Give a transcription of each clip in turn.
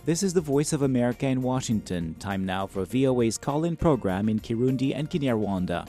This is the Voice of America in Washington. Time now for VOA's call in program in Kirundi and Kinyarwanda.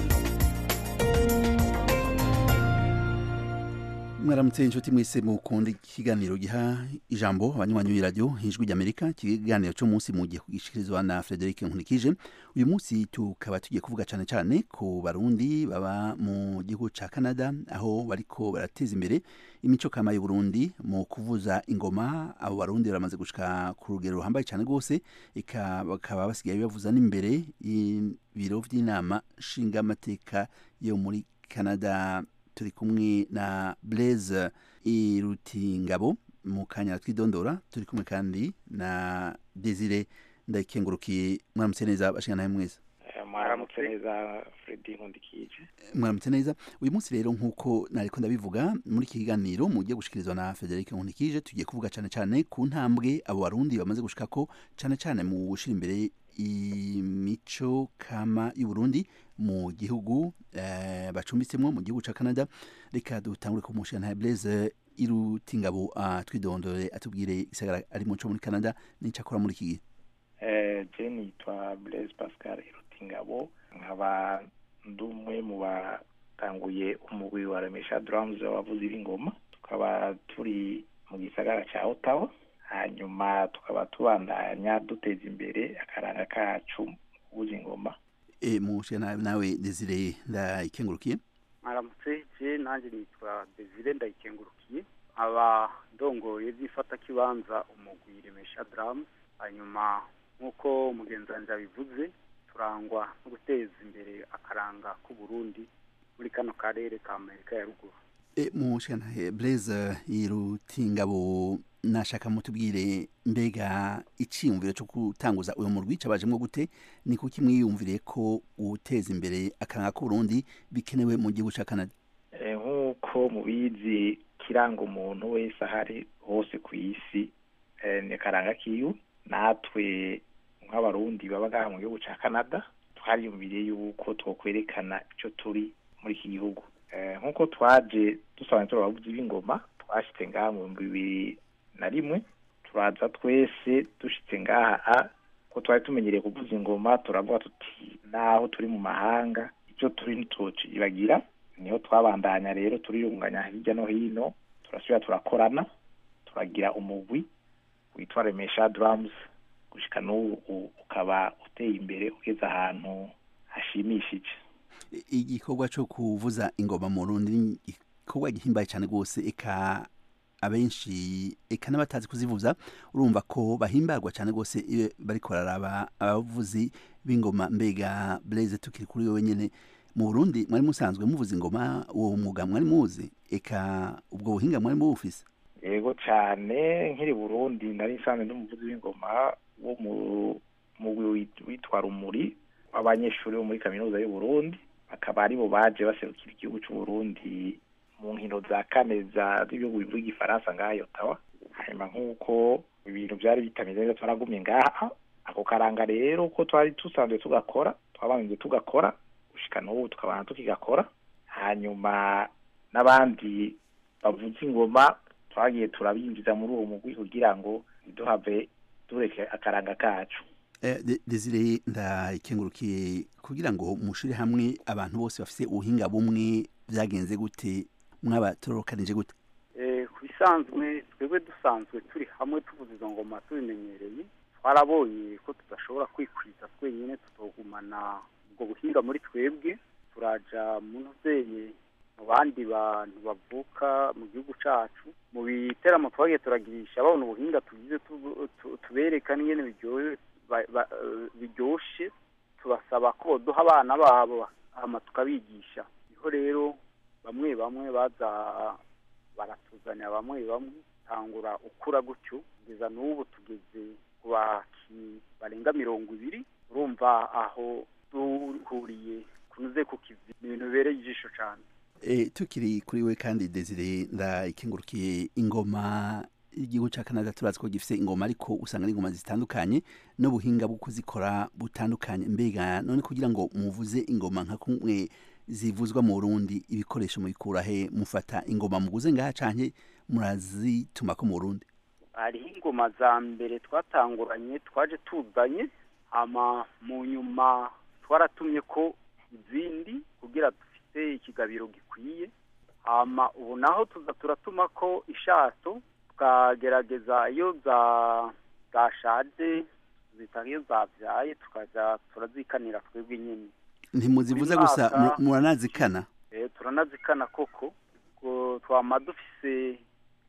mwaramutse inshuti mwese mukunda ikiganiro giha ijambo abanywanyi b'iradiyo ijwi ry'amerika ikiganiro cyo munsi mugiye kugishikirizwa na frederic nkunikije uyu munsi tukaba tugiye kuvuga cyane cyane ku barundi baba mu gihugu ca canada aho bariko barateza imbere imico kama y'uburundi mu kuvuza ingoma abo barundi baramaze gushika ku rugero ruhambaye cyane rwose eka bakaba basigaye bavuza n'imbere ibiro vy'inama nshingamateka yo muri canada turi kumwe na Blaise Irutingabo mu kanya twidondora turi kumwe kandi na Desire ndayikengurukiye mwaramutse neza bashingana mwese mwaramutse neza Fredy Nkundikije mwaramutse neza uyu munsi rero nk'uko nariko ndabivuga muri iki kiganiro mugiye gushikirizwa na Frederic Nkundikije tugiye kuvuga cane cane ku ntambwe abo barundi bamaze gushikako cane cane mu gushira imbere imico kama y'uburundi mu gihugu eh, bacumbitsemwo mu gihugu ca canada reka dutangure ku mushana blaise irutingabo atwidondore atubwire isagara ari mu co muri canada n'ico akora muri iki gihe eh, je nitwa blaise pascal irutingabo nkaba ndi umwe mu batanguye umugwi wa remesha drums wavuze b'ingoma tukaba turi mu gisagara ca ottawa hanyuma tukaba tubandanya duteza imbere akaranga kacu kuvuza ingoma e mushana nawe Desire ndayikengurukiye mwaramutse je nanje nitwa Desire ndayikengurukiye aba ndongoye byifata kibanza umugwi remesha drums hanyuma nk'uko mugenzi wanje abivuze turangwa no guteza imbere akaranga k'u Burundi muri kano karere ka Amerika ya ruguru e mushana Blaise Irutingabo nashaka mutubwire mbega iciyumviro cyo gutanguza uyu murwi cabajemwo gute ni kuki mwiyumvire ko guteza imbere akaranga k'uburundi bikenewe mu gihugu ca canada nk'uko mubizi kiranga umuntu wese ahari hose ku isi ni akaranga kiwe natwe nk'abarundi baba ngaha mu gihugu ca canada twariyumviriye yuko twokwerekana ico turi muri iki gihugu nk'uko twaje dusobanura turi abavuzi b'ingoma twashitse ngaha mu bihumbi bibiri na rimwe turaza twese dushitse ngaha ko twari tumenyereye kuvuza ingoma turavuga tuti naho turi mu mahanga icyo turi ntitocibagira niho twabandanya rero turiyunganya hirya no hino turasubira turakorana turagira umugwi witwa remesha drums gushika n'ubu ukaba uteye imbere ugeze ahantu hashimishije igikorwa cyo kuvuza ingoma mu rundi ni igikorwa gihimbaye cyane rwose eka abenshi eka n'abatazi kuzivuza urumva ko bahimbarwa cyane rwose iyo bariko bararaba abavuzi b'ingoma mbega Blaise tukiri kuri wowe nyene mu Burundi mwari musanzwe muvuza ingoma uwo mwuga mwari muzi eka ubwo buhinga mwari mubufise yego cyane nkiri Burundi nari nsanzwe ndi umuvuzi w'ingoma wo mu mugwi witwa Rumuri w'abanyeshuri bo muri kaminuza y'u Burundi bakaba aribo baje baserukira igihugu cy'u Burundi mu nkino za kane za z'ibihugu bivuga igifaransa ngaha Ottawa hanyuma nk'uko ibintu byari bitameze neza twaragumye ngaha ako karanga rero ko twari dusanzwe tugakora twabanze tugakora gushika n'ubu tukabana tukigakora hanyuma n'abandi bavuza ingoma twagiye turabinjiza muri uwo mugwi kugira ngo ntiduhave tureke akaranga kacu Desire ndayikengurukiye kugira ngo mushire hamwe abantu bose bafise ubuhinga bumwe byagenze gute mwabatorokanije gute ku bisanzwe twebwe dusanzwe turi hamwe tuvuza izo ngoma tubimenyereye twarabonye ko tudashobora kwikwiza twenyine tutogumana ubwo buhinga muri twebwe turaja mu nzeye mu bandi bantu bavuka mu gihugu cacu mu biteramo twagiye turagirisha babona ubuhinga tugize tubereka n'ingene biryoshe tubasaba ko duha abana babo hama tukabigisha niho rero bamwe bamwe baza baratuzanira bamwe bamwe tangura ukura gutyo kugeza n'ubu tugeze ku baki barenga mirongo ibiri urumva aho duhuriye kunuze ku kivi ni ibintu bibereye ijisho cyane e, tukiri kuri we kandi Desire ndayikengurukiye ingoma igihugu ca Canada turazi ko gifise ingoma ariko usanga ari ingoma zitandukanye n'ubuhinga bwo kuzikora butandukanye mbega none kugira ngo muvuze ingoma nka kumwe zivuzwa mu Burundi ibikoresho mubikura he mufata ingoma muguze ngaha canke murazituma ko mu Burundi hariho ingoma za mbere twatanguranye twaje tuzanye hama mu nyuma twaratumye ko izindi kugira dufite ikigabiro gikwiye hama ubu naho tuza turatuma ko ishato tukagerageza iyo za zashaje zita iyo zabyaye tukaja turazikanira twebwe nyine ntimuzivuze Buri gusa mwaka- mu- muranazikana Eh, turanazikana koko ngo twama dufise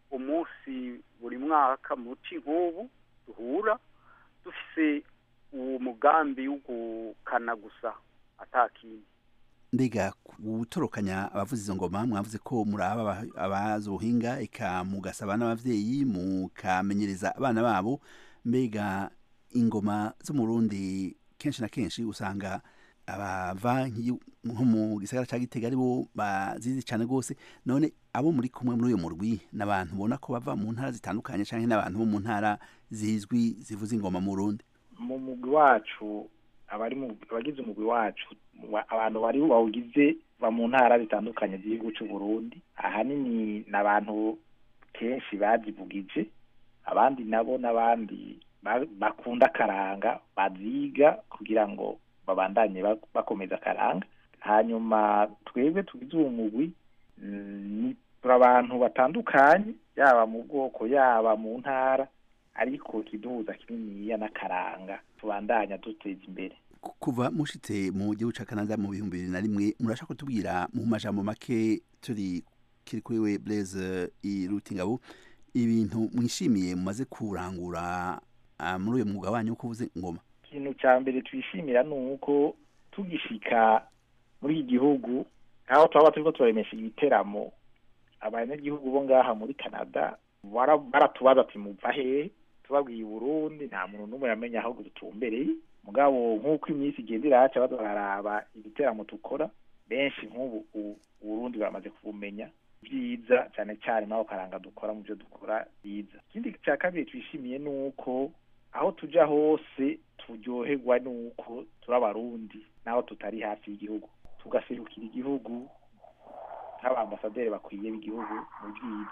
umunsi buri mwaka muci nk'ubu duhura dufise uwo mugambi wo gukana gusa atakindi mbega gutorokanya abavuza izo ngoma mwavuze ko muraba aba- abazi ubuhinga eka mugasaba n'abavyeyi mukamenyereza abana babo mbega ingoma zo mu Burundi kenshi na kenshi usanga abava nk'iyo- nko mu gisagara ca Gitega aribo bazizi cane gose none abo muri kumwe muri uyo murwi n'abantu ubona ko bava mu ntara zitandukanye canke n'abantu bo mu ntara zizwi zivuza ingoma mu Burundi mu mugwi wacu abari mu abagize umugwi wacu wa- abantu bari bawugize ba mu ntara zitandukanye z'igihugu cy'u Burundi ahanini ni abantu kenshi bazivugije abandi nabo n'abandi ba- bakunda akaranga baziga kugira ngo babandanye ba- bakomeza akaranga hanyuma twebwe tugize uwo mugwi mm, ni turi abantu batandukanye yaba mu bwoko yaba mu ntara ariko kiduhuza kininiya n'akaranga tubandanya duteza imbere Ku- kuva mushitse mu gihugu ca Canada mu bihumbi bibiri na rimwe murashaka kutubwira mu majambo make turi kiri kuri we Blaise Irutingabo ibintu mwishimiye mumaze kurangura ah, muri uyo mwuga wanyu wo kuvuza ingoma ikintu cya mbere twishimira ni uko tugishika muri iki gihugu aho twaba turiko turaremesha ibiteramo abanyagihugu bo ngaha muri canada bara- baratubaza ati muva hehe tubabwiye i burundi nta muntu n'umwe yamenya aho dutumbereye mugabo nk'uko iminsi igenda iraca baza bararaba ibiteramo dukora benshi nk'ubu u- uburundi baramaze kubumenya byiza cyane cyane n'aho karanga dukora mu byo dukora byiza ikindi cya kabiri twishimiye ni uko aho tuja hose turyoherwa nuko turi abarundi naho tutari hafi y'igihugu tugaserukira igihugu nk'abambasaderi bakwiye b'igihugu mu bwiza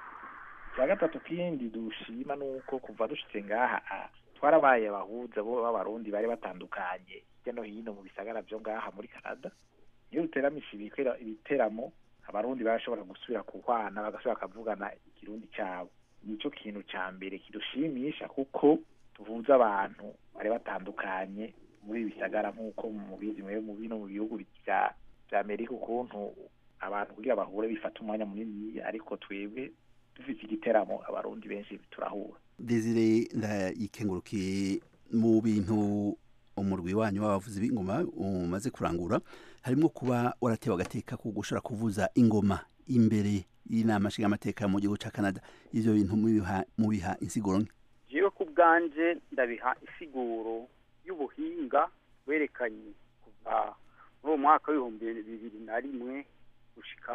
icya gatatu kindi dushima ni uko kuva dushitse ngaha ah, twarabaye abahuza bo b'abarundi bari batandukanye hirya no hino mu bisagara byo ngaha muri canada iyo duteramisha ibikera- ibiteramo abarundi barashobora gusubira kuhwana bagasubira bakavugana ikirundi cyabo nicyo kintu cya mbere kidushimisha kuko tuhuza abantu bari batandukanye muri ibi bisagara nk'uko mubizi mwe mu bino mu bihugu bya bya amerika ukuntu abantu kugira bahure bifata umwanya munini ariko twebwe dufite igiteramo abarundi benshi turahura Desire ndayikengurukiye mu bintu umurwi wanyu w'abavuzi b'ingoma umaze kurangura harimo kuba waratewe agateka ko gushobora kuvuza ingoma imbere y'inama nshingamateka mu gihugu ca Canada ivyo bintu mubiha mubiha insiguro nke jewe ku bwanje ndabiha isiguro y'ubuhinga werekanye kuva muri uwo mwaka w'ibihumbi bibiri na rimwe gushika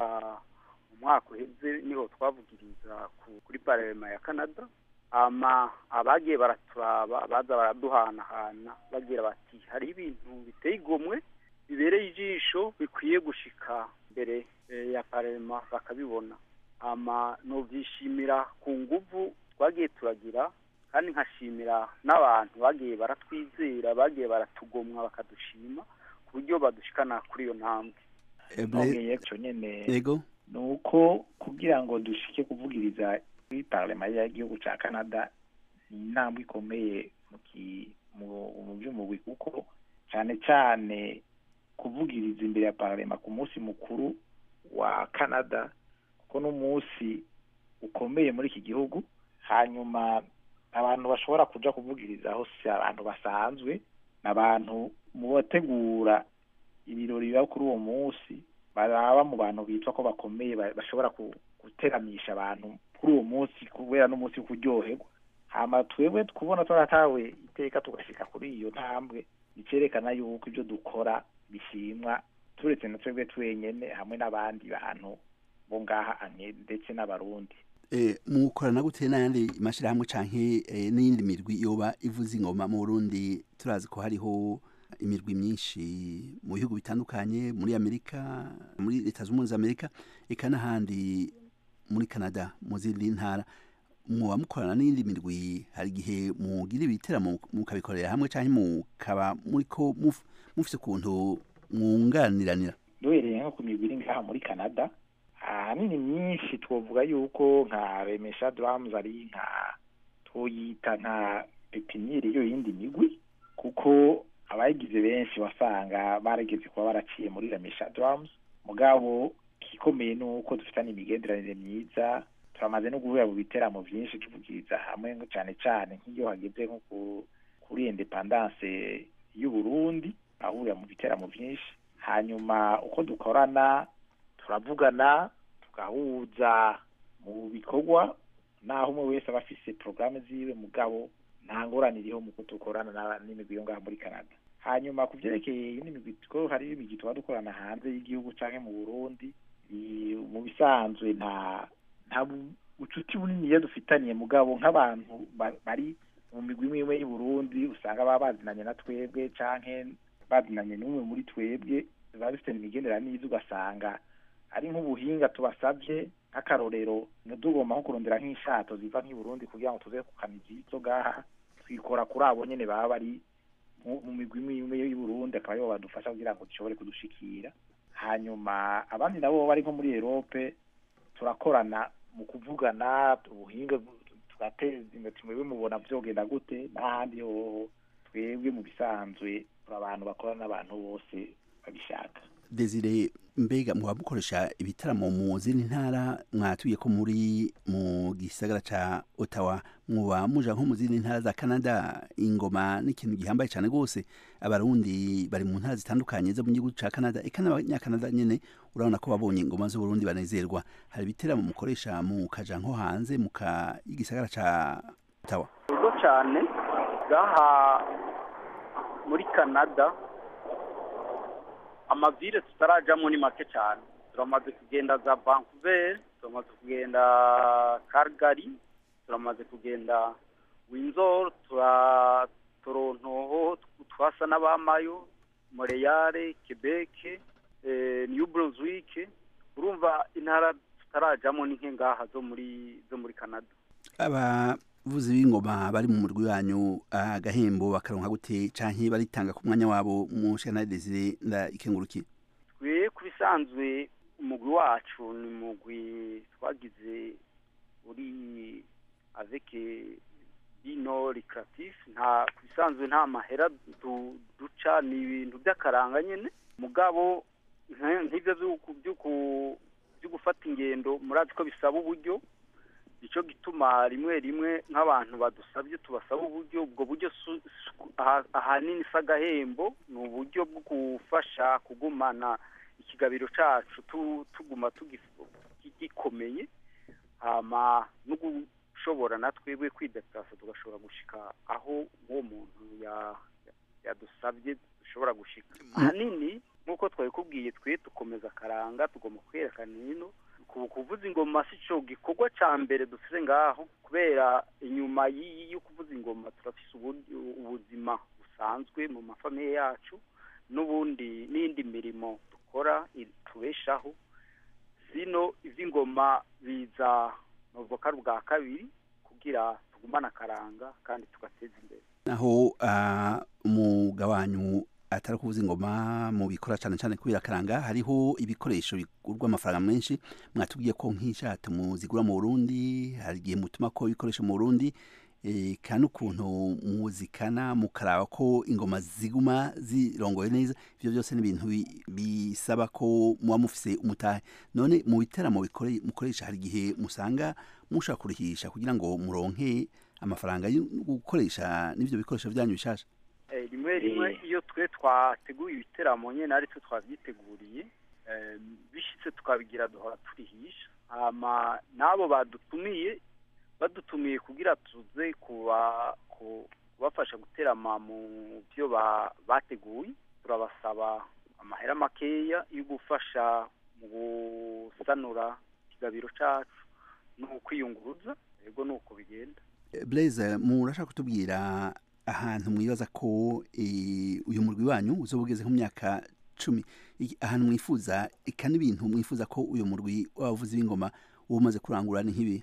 mu mwaka uheze niho twavugiriza ku- kuri parema ya canada ama abagiye baraturaba baza baraduhanahana bagira bati hari ibintu biteye igomwe bibereye ijisho bikwiye gushika mbere eh, ya parema bakabibona ama novyishimira ku nguvu twagiye turagira kandi nkashimira n'abantu bagiye baratwizera bagiye baratugomwa bakadushima ku buryo badushikana kuri iyo ntambwe Eh, Blaise- nongeye co nyene yego ni uko kugira ngo dushike kuvugiriza kuri parlema y'igihugu ca canada ni intambwe ikomeye mu ki- mu- mu by'umugwi kuko cyane cyane kuvugiriza imbere ya parlema ku munsi mukuru wa canada kuko n'umunsi ukomeye muri iki gihugu hanyuma abantu bashobora kuja kuvugirizaho si abantu basanzwe ni abantu mu bategura ibirori biba kuri uwo munsi baraba mu bantu bitwa ko bakomeye ba- bashobora ku- guteramisha abantu kuri uwo munsi kubera n'umunsi wo kuryoherwa hama twebwe kubona twaratawe iteka tugashika kuri iyo ntambwe bicerekana yuko ibyo dukora bishimwa turetse na twebwe twenyene hamwe n'abandi bantu bo ngaha anye ndetse n'abarundi Eh, mukorana gute n'ayandi mashirahamwe canke eh, n'iyindi mirwi yoba ivuza ingoma mu Burundi turazi ko hariho imirwi myinshi mu bihugu bitandukanye muri Amerika muri leta z'ubumwe za Amerika eka n'ahandi muri Canada mu zindi ntara muba mukorana n'iyindi mirwi hari igihe mugira ibiteramo mukabikorera hamwe cyangwa mukaba muriko muf- mufise ukuntu mwunganiranira duhereye nko ku migwi iri ngaha muri canada ahanini myinshi twovuga yuko nka remesha drums ari nka twoyita nka pepiniyeri yo yindi migwi kuko abayigize benshi wasanga barageze kuba baraciye muri remesha drums mugabo igikomeye ni uko dufitanye imigenderanire myiza turamaze no guhura mu biteramo byinshi tuvugiriza hamwe ngo cyane cyane nk'iyo hageze nko ku- kuri independance y'u Burundi ahurira mu biteramo byinshi hanyuma uko dukorana turavugana tugahuza mu bikorwa naho umwe wese aba afise porogaramu ziwe mugabo nta ngorane iriho mu kudukorana na- n'imigwi yo ngaha muri canada hanyuma ku byerekeye iyindi migwi ko hari imigwi tuba dukorana hanze y'igihugu canke mu burundi i- mu bisanzwe nta nta bu- bucuti bunini iyo dufitaniye mugabo nk'abantu ba- bari mu migwi imwe imwe y'u Burundi usanga baba bazinanye na twebwe canke bazinanye n'umwe muri twebwe biba bifite imigenderanire myiza ugasanga ari nk'ubuhinga tubasabye nk'akarorero ntitugomba nko kurondera nk'inshato ziva nk'i Burundi kugira ngo tuze kukamiza izo gaha twikora kuri abo nyene baba bari mu mu migwi imwe imwe y'u Burundi akaba aribo badufasha kugira ngo dushobore kudushikira hanyuma abandi nabo bari nko muri Europe turakorana mu kuvugana ubuhinga tugateza imbere tumwe mubona vyogenda gute n'ahandi hoho twebwe mu bisanzwe turi abantu bakorana n'abantu bose babishaka Desire mbega muba mukoresha ibitaramo mu zindi ntara mwatuye ko muri mu gisagara ca Ottawa muba muja nko mu zindi ntara za Canada ingoma n'ikintu gihambaye cyane gose abarundi bari mu ntara zitandukanye zo mu gihugu ca Canada eka n'abanyakanada nyene urabona ko babonye ingoma z'Uburundi banezerwa hari ibiteramo mukoresha mu kaja nko hanze mu ka igisagara ca Ottawa ubwo cyane ngaha muri canada amavire tutarajamo ni make cyane turamaze kugenda za vancouver turamaze kugenda calgary turamaze kugenda windsor tura toronto twasa n'abamayo montreal quebec eh, new brunswick urumva intara tutarajamo ni nke ngaha zo muri zo muri canada abavuzi b'ingoma bari mu murwi wanyu agahembo bakaronka gute canke baritanga ku mwanya wabo mu shana Desire ndayikengurukiye twe ku bisanzwe umugwi wacu ni umugwi twagize uri avec bino recreatif nta ku bisanzwe nta mahera du- duca ni ibintu by'akaranga nyene mugabo nka- nk'ivyo vy'uku- vy'uku- vyo gufata ingendo murazi ko bisaba uburyo nico gituma rimwe rimwe nk'abantu badusabye tubasaba uburyo ubwo buryo su- su- aha- ahanini si agahembo ni uburyo bwo gufasha kugumana ikigabiro cacu tu- tuguma tugif- gikomeye hama no gushobora na twebwe kwideplasa tugashobora gushika aho uwo muntu ya- ya- yadusabye dushobora gushika ahanini nk'uko twabikubwiye twe dukomeza akaranga tugomba kwerekana hino ku kuvuza ingoma si cyo gikorwa ca mbere dufise ngaho kubera inyuma y'iyi yo kuvuza ingoma turafise ubu- ubuzima busanzwe mu mafamiye yacu n'ubundi n'indi mirimo dukora i- tubeshaho zino ivy'ingoma biza novuga ko ari ubwa kabiri kugira tugumane akaranga kandi tugateza imbere naho ah, umwuga wanyu atari kuvuza ingoma mu bikora cyane cyane kubera akaranga hariho ibikoresho bigurwa amafaranga menshi mwatubwiye ko nk'inshato muzigura mu Burundi hari igihe mutuma ko ibikoresho mu Burundi eh, kandi ukuntu muzikana mukaraba ko ingoma ziguma zirongoye neza ivyo byose ni ibintu bi- bisaba ko muba mufise umutahe none mu biteramo bikore- mukoresha hari igihe musanga mushaka kurihisha kugira ngo muronke amafaranga yo gukoresha n'ivyo bikoresho vyanyu bishasha Eh, rimwe rimwe Eh. iyo twe twateguye ibiteramo nyene ari twe twavyiteguriye eh, bishitse tukabigira duhora turihisha hama n'abo badutumiye badutumiye kugira tuze kuba ku- kubafasha guterama mu byo ba- bateguye turabasaba amahera makeya yo gufasha mu gusanura ikigabiro cacu no kwiyunguruza yego nuko bigenda Blaise murashaka kutubwira ahantu mwibaza ko eh, uyu murwi wanyu uzoba ugeze mu myaka cumi Iki- ahantu mwifuza eka n'ibintu mwifuza ko uyu murwi w'abavuzi b'ingoma uba umaze kurangura ni nk'ibi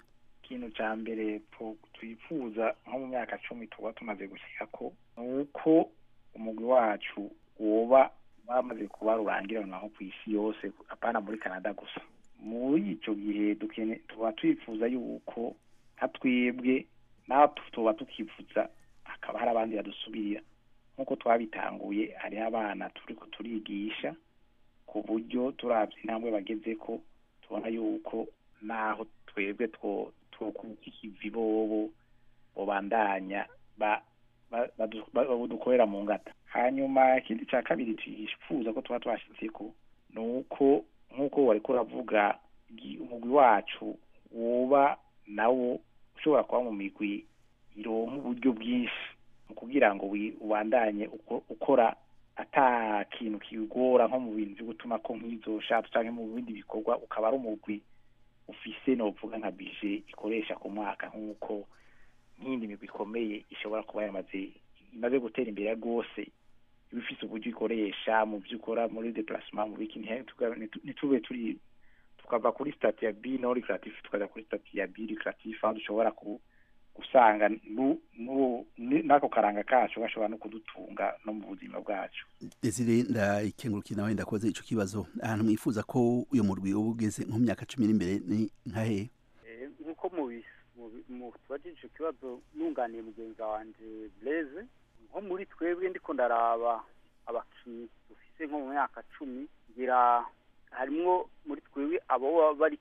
ikintu cya mbere twifuza nko mu myaka cumi tuba tumaze gushyira ko ni uko umugwi wacu woba bamaze kuba rurangiranwa nko ku isi yose apana muri canada gusa muri icyo gihe tuba twifuza yuko nka twebwe naho tuba tukifuza hakaba hari abandi badusubirira nk'uko twabitanguye hariho abana turi turigisha ku buryo turabye intambwe bageze ko tubona yuko naho twebwe twokukikivi bobo bobandanya dukorera mu ngata hanyuma ikindi cya kabiri twifuza ko tuba twashyize ko ni uko nk'uko wari kuravuga umugwi wacu woba nawo ushobora kuba mu migwi ironka uburyo bwinshi mu kugira ngo ubandanye ukora ata kintu kiwugora nko mu bintu byo gutuma ko nk'izo shatu cyangwa mu bindi bikorwa ukaba ari umugwi ufise novuga nka bije ikoresha ku mwaka nk'uko nk'indi migwi ikomeye ishobora kuba yamaze imaze gutera imbere rwose iba ifise uburyo ikoresha mu byo ukora muri deplacement mu biki ntitube turi tukava kuri stati ya b no recreatif tukaja kuri stati ya b recreatif aho dushobora gusanga n'ako karanga kacu gashobora no kudutunga no mu buzima bwacu desire ndayikengurukiye nawe ndakoze ico kibazo ahantu mwifuza ko uyo murwi uba ugeze nko mu myaka cumi n'imbere ni nka hehe nk'uko mu tubajije ico kibazo nunganiye mugenzi wanje blaise nko muri twebwe ndiko ndaraba abakinyi dufise nko mu myaka cumi ngira harimwo muri twebwe abo bari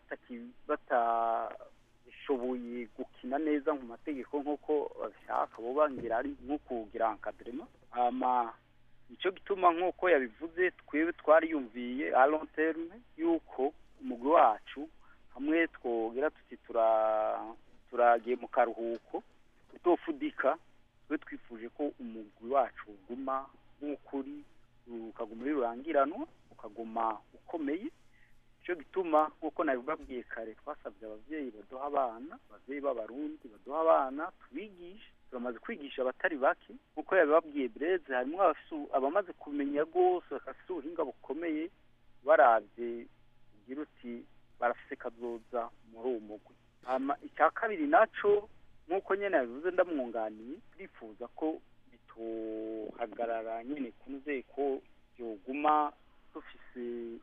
batashoboye gukina neza mu mategeko nk'uko babishaka bo bangira ari nko kugira encadrement ama nicyo gituma nk'uko yabivuze twebwe twariyumviye a long terme yuko umugwi wacu hamwe twogira tuti turagiye mu karuhuko tutofudika twe twifuje ko umugwi wacu uguma nk'ukuri ukaguma uri rurangiranwa ukaguma ukomeye nicyo gituma nk'uko nabibabwiye kare twasabye ababyeyi baduha abana ababyeyi b'abarundi baduha abana tubigishe turamaze kwigisha abatari bake nk'uko yabibabwiye breze harimo abamaze kumenya rwose bafite ubuhinga bukomeye barabye ugira uti barafise kazoza muri uwo mugwi icya kabiri naco nk'uko nyine yabivuze ndamwunganiye turifuza ko bitohagarara nyine ku nzego yoguma dufise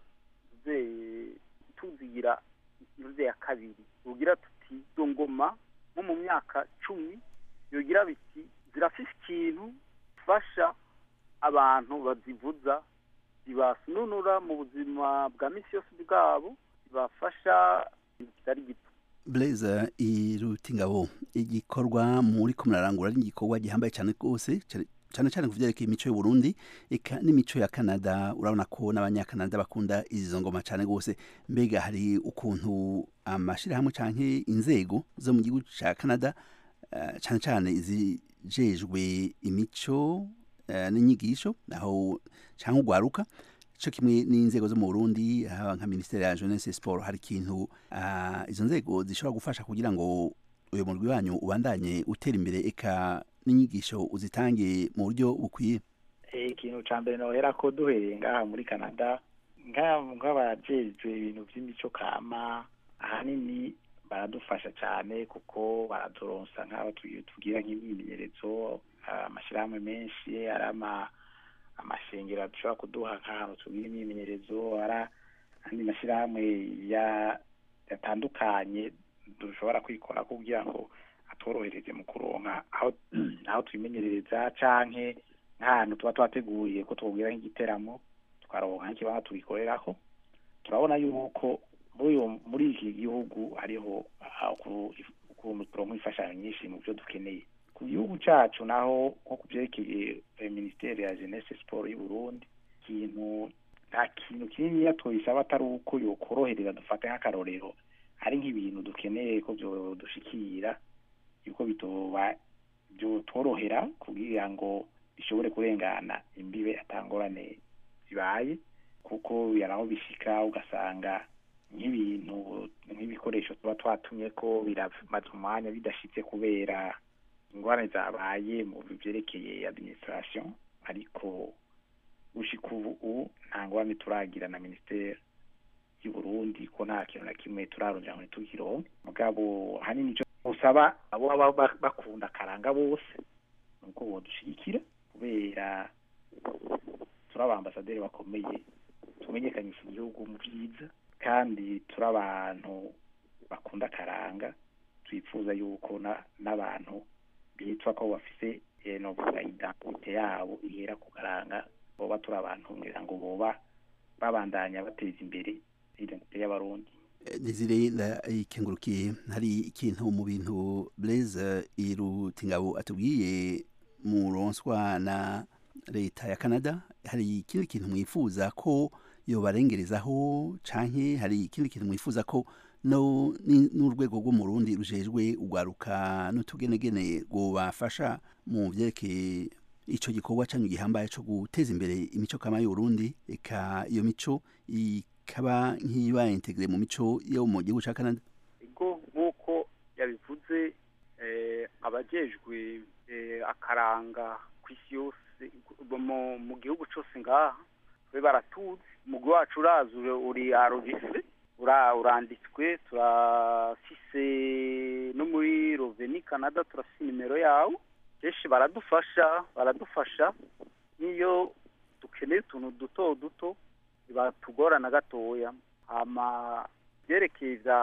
tuzigira inuze ya kabiri ugira tuti izo ngoma nko mu myaka cumi yogira biti zirafise ikintu fasha abantu bazivuza zibasununura mu buzima bwa misi yose bwabo zibafasha kitari gito blaise irutingabo igikorwa muri ko murarangura ari igikorwa gihambaye cyane rwose cyane cyane ku byerekeye imico y'uburundi eka n'imico ya canada urabona ko n'abanyakanada bakunda izo ngoma cyane rwose mbega hari ukuntu amashyirahamwe cyangwa inzego zo mu gihugu cya canada cyane cyane izijejwe imico n'inyigisho aho cyangwa urwaruka cyo kimwe n'inzego zo mu burundi haba nka minisiteri ya jeunesse sport hari ikintu izo nzego zishobora gufasha kugira ngo uyu murwi wanyu ubandanye utera imbere eka n'inyigisho uzitange mu buryo bukwiye ikintu cya mbere nohera ko duhereye ngaha muri canada nk'abajejwe ibintu by'imico kama ahanini baradufasha cyane kuko baraturonsa nk'aho tugira nk'imyimenyerezo amashyirahamwe menshi ari amashengero dushobora kuduha nk'ahantu tugira imyimenyerezo ari andi mashyirahamwe yatandukanye dushobora kwikora kugira ngo atworohereze mu kuronka aho twimenyereza canke nk'ahantu tuba twateguriye ko twubwira nk'igiteramo tukaronka nk'ikibanza tugikoreraho turabona yuko muri iki gihugu hariho ukuntu turonka imfashanyo nyinshi mu byo dukeneye ku gihugu cyacu naho nko ku byerekeye minisiteri ya jeunesse siporo y'u Burundi ikintu nta kintu kininiya tuyisaba atari uko yokorohereza dufate nk'akarorero hari nk'ibintu dukeneye ko dushikira yuko bitoba byotworohera kugira ngo bishobore kurengana imbibe atangorane zibaye kuko yaraho bishika ugasanga nk'ibintu nk'ibikoresho tuba twatumye ko biramaze umwanya bidashitse kubera ingorane zabaye mu byerekeye administration ariko gushika ubu nta ngorane turagira na minisiteri by'i Burundi ko nta kintu na kimwe turarondera ngo ntitukironke mugabo hanini ico usaba abo baba ba- bakunda akaranga bose nuko bodushigikira kubera turi abambasaderi bakomeye tumenyekanisha igihugu mu byiza kandi turi abantu bakunda akaranga twifuza yuko na- n'abantu bitwa ko bafise eh, novuga identite yabo ihera ku karanga boba turi abantu ngira ngo boba babandanya bateza imbere identite y'abarundi Desire la ikengurukiye hari ikintu mu bintu Blaise Irutingabo atubwiye mu ronswa na leta ya Canada hari ikindi kintu mwifuza ko yobarengerezaho canke hari ikindi kintu mwifuza ko no ni- n'urwego rwo mu Burundi rujejwe ugwaruka n'utugenegene rwobafasha mu vyerekeye ico gikorwa canyu gihambaye co guteza imbere imico kama y'Uburundi eka iyo mico ikaba nk'iba integre mu mico yo mu gihugu ca Canada ego nk'uko yabivuze eh, abajejwe eh, akaranga ku isi yose mu, mu gihugu cose ngaha twe baratuzi umugwi wacu urazi uri- uri arogise ura uranditswe turafise no muri Roveni Canada turafise nimero yawo kenshi baradufasha baradufasha n'iyo dukeneye utuntu duto duto batugorana gatoya hama byerekeye vya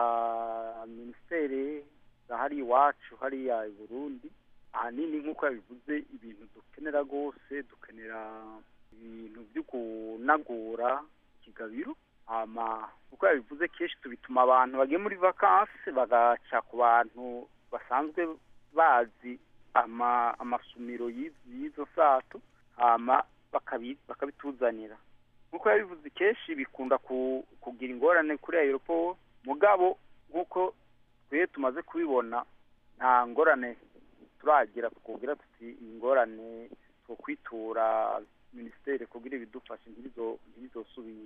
minisiteri za hariya iwacu hariya i burundi ahanini nk'uko yabivuze ibintu dukenera rwose dukenera ibintu byo kunagura ikigabiro hama nk'uko yabivuze kenshi tubituma abantu bagiye muri vakansi bagaca ku bantu basanzwe bazi ama amasumiro y'iz- y'izo sato hama bakabi- bakabituzanira nk'uko yabivuze kenshi bikunda ku- kugira ingorane kuri aeroport mugabo nk'uko twe tumaze kubibona nta ngorane turagira twubwira tuti iyi ngorane two kwitura minisiteri kugira ibidufashe ntibizo- ntibizosubire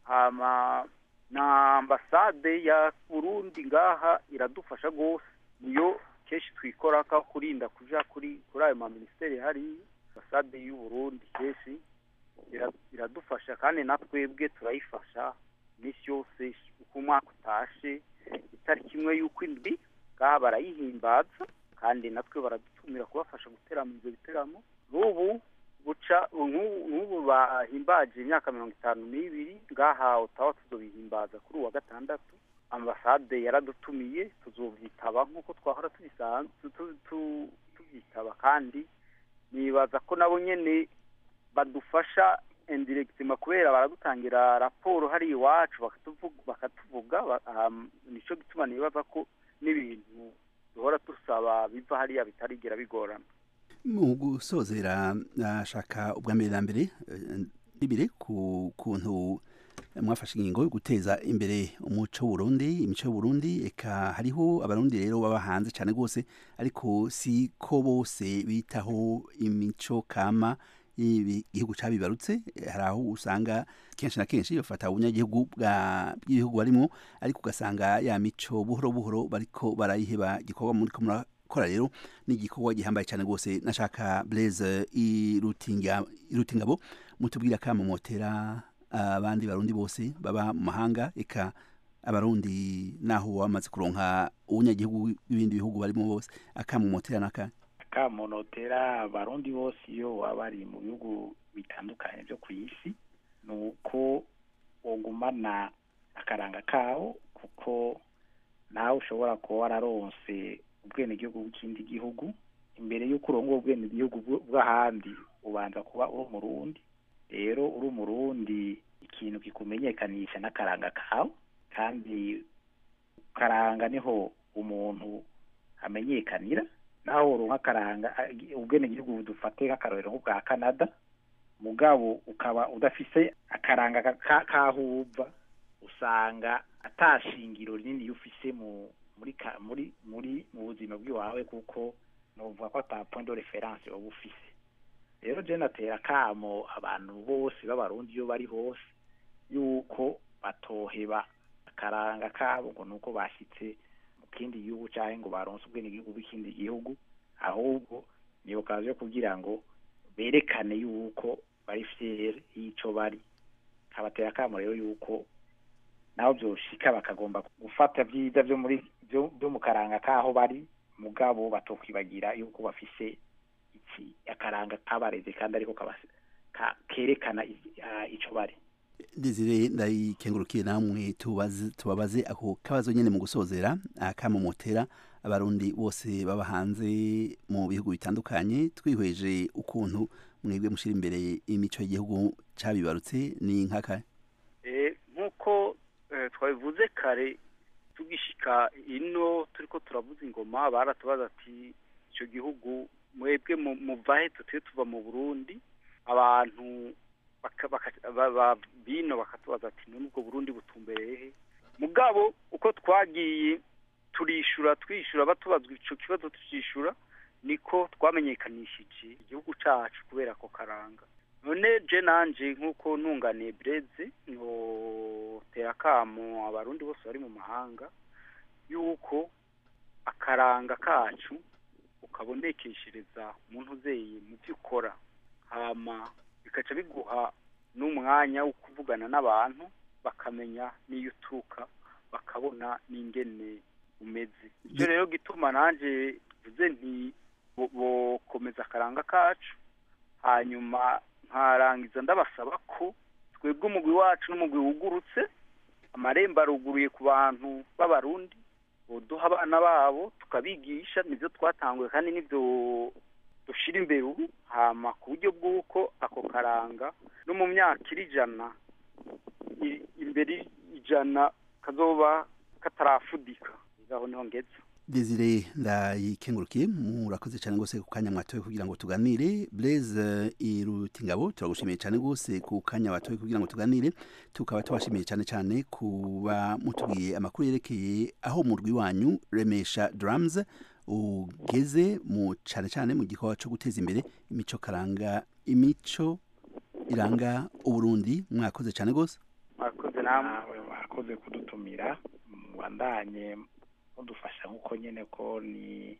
hama na ambasade ya burundi ngaha iradufasha rwose niyo kenshi twikora ko kurinda kuja kuri kuri ayo maminisiteri hariya ambasade y'u burundi kenshi ira- iradufasha kandi na twebwe turayifasha iminsi yose uko umwaka utashe itariki imwe y'uko indwi ngaha barayihimbaza kandi natwe baradutumira kubafasha guteramo ibyo biteramo n'ubu buca nk'ubu nk'ubu bahimbaje imyaka mirongo itanu n'ibiri ngaha utawa tuzobihimbaza kuri uwa gatandatu ambasade yaradutumiye tuzovyitaba nk'uko twahora tubisanzwe tu- tu- tuvyitaba kandi nibaza ko nabo nyene badufasha indirectima kubera baradutangira raporo hari iwacu bakatuvuga bakatuvuga ba- um, nico gituma nibaza ko n'ibintu duhora dusaba biva hariya bitarigera bigorana mu gusozera nashaka ubwa mbere na mbere eh, bibire ku kuntu mwafashe ingingo yo guteza imbere umuco w'uburundi imico y'uburundi eka hariho abarundi rero baba hanze cyane rwose ariko si ko bose bitaho imico kama igihugu cabibarutse Eh, hari aho usanga kenshi na kenshi bafata ubunyagihugu bwa- bw'ibihugu barimo ariko ugasanga ya mico buhoro buhoro bariko barayiheba igikorwa muriko murakora rero ni igikorwa gihambaye cyane rwose nashaka Blaise irutinga irutingabo mutubwira kama motera abandi barundi bose baba mu mahanga eka abarundi naho bamaze kuronka ubunyagihugu bw'ibindi bihugu barimo bose akamumotera naka akamonotera abarundi bose iyo baba bari mu bihugu bitandukanye byo ku isi ni uko ugumana akaranga kawo kuko nawe ushobora kuba wararonse ubwenegihugu bw'ikindi gihugu imbere y'uko urongo ubwenegihugu bw- bw'ahandi ubanza kuba uri umurundi rero uri umurundi ikintu kikumenyekanisha n'akaranga kawe kandi karanga niho umuntu amenyekanira naho uronka akaranga a- ubwenegihugu dufate nk'akarorero nk'ubwa canada mugabo ukaba udafise akaranga ka- ka- kaho uva usanga atashingiro rinini ufise mu muri ka- muri muri mu buzima bw'iwawe kuko novuga ko ata point de reference uba ufise rero je natera kamo abantu bose b'abarundi iyo bari hose yuko batoheba akaranga kabo ngo nuko bashitse mu kindi gihugu canke ngo baronse ubwenegihugu bw'ikindi gihugu ahubwo ni okaziyo kugira ngo berekane yuko bari fiere y'ico bari kabatera kamo rero yuko naho byoshika bakagomba gufata byiza byo muri byo byo mu karanga kaho bari mugabo batokwibagira yuko bafise iki akaranga kabareze kandi ariko kabase ka- kerekana i- ah, ico bari Desire ndayikengurukiye namwe tubaze tubabaze ako kabazo nyene mu gusozera akamomotera abarundi bose baba hanze mu bihugu bitandukanye twihweje ukuntu mwebwe mushira imbere imico y'igihugu cabibarutse ni nkaka Eh, nk'uko eh, twabivuze kare tugishika ino turiko turavuza ingoma baratubaza ati ico gihugu mwebwe mu- muvahe tuteye tuva mu burundi abantu baka- baka- ba- ba- bino bakatubaza ati none ubwo burundi butumbereye he mugabo uko twagiye turishura twishura batubazwa ico kibazo tucishura niko twamenyekanishije igihugu cacu kubera ko karanga none je nanje nk'uko ntunganiye breze notera akamo abarundi bose bari mu mahanga yuko akaranga kacu ukabonekeshereza umuntu uzeye mu byo ukora hama bikaca biguha n'umwanya wo kuvugana n'abantu bakamenya n'iyo uturuka bakabona n'ingene umeze ivyo rero gituma nanje vuze nti bo- bokomeza akaranga kacu hanyuma nkarangiza ndabasaba ko twebwe umugwi wacu n'umugwi wugurutse amarembo aruguruye ku bantu b'abarundi boduha abana babo tukabigisha nivyo twatanguye kandi nivyo dushira imbere ubu hama ku buryo bw'uko ako karanga no mu myaka iri ijana i- imbere ijana kazoba katarafudika aho niho ngeze Desire ndayikengurukiye murakoze cyane gose ku kanya mwatoye kugira ngo tuganire Blaise Irutingabo turagushimiye cyane gose ku kanya watoye kugira ngo tuganire tukaba tubashimiye cyane cyane kuba mutubwiye amakuru yerekeye aho murwi wanyu Remesha Drums ugeze mu cyane cyane mu gikorwa cyo guteza imbere imico karanga imico iranga uburundi mwakoze cyane gose mwakoze namwe nawe wakoze kudutumira mubandanye mudufasha nk'uko nyene ko ni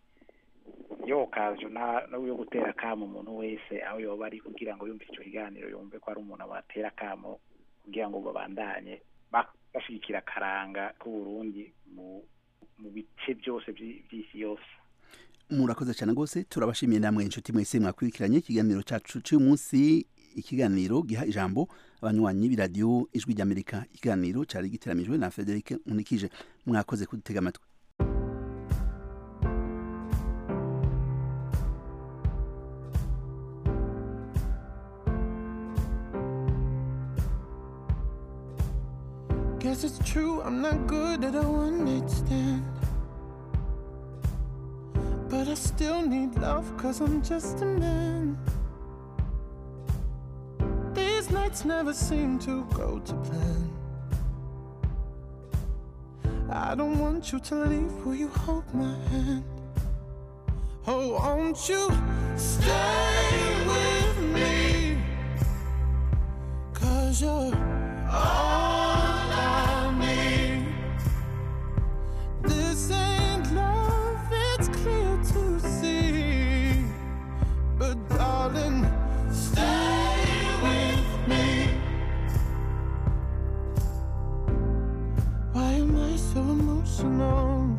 yo okazo na no yo gutera kamo umuntu wese aho yoba ari kugira ngo yumve ico kiganiro yumve ko ari umuntu abatera kamo kugira ngo babandanye ba- bashigikira akaranga k'uburundi mu mu bice byose vy'i- vy'isi yose murakoze cyane rwose turabashimiye namwe inshuti mwese mwakurikiranye ikiganiro cyacu cy'uyu munsi ikiganiro giha ijambo abanywanyi b'iradiyo ijwi ry'amerika ikiganiro cyari giteramijwe na frederic nkunikije mwakoze kudutega amatwi Guess it's true, I'm not good at a one night stand. But I still need love, cause I'm just a man. These nights never seem to go to plan. I don't want you to leave, will you hold my hand? Oh, won't you stay with me? Cause you're all I need. This ain't love, it's clear to see. But darling, stay with me. Why am I so emotional?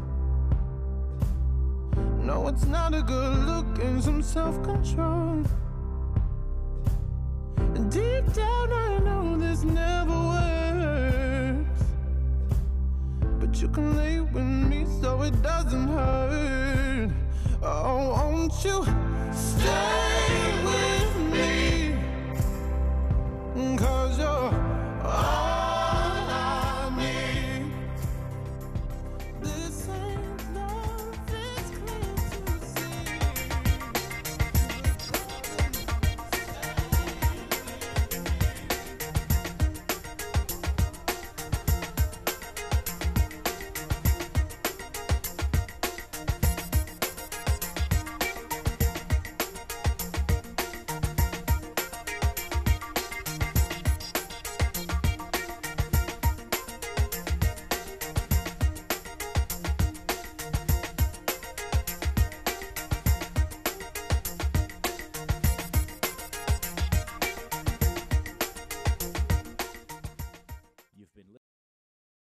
No, it's not a good look and some self control. Deep down, I know this never works. But you can lay with me so it doesn't hurt. Oh, won't you stay with me? Cause you're all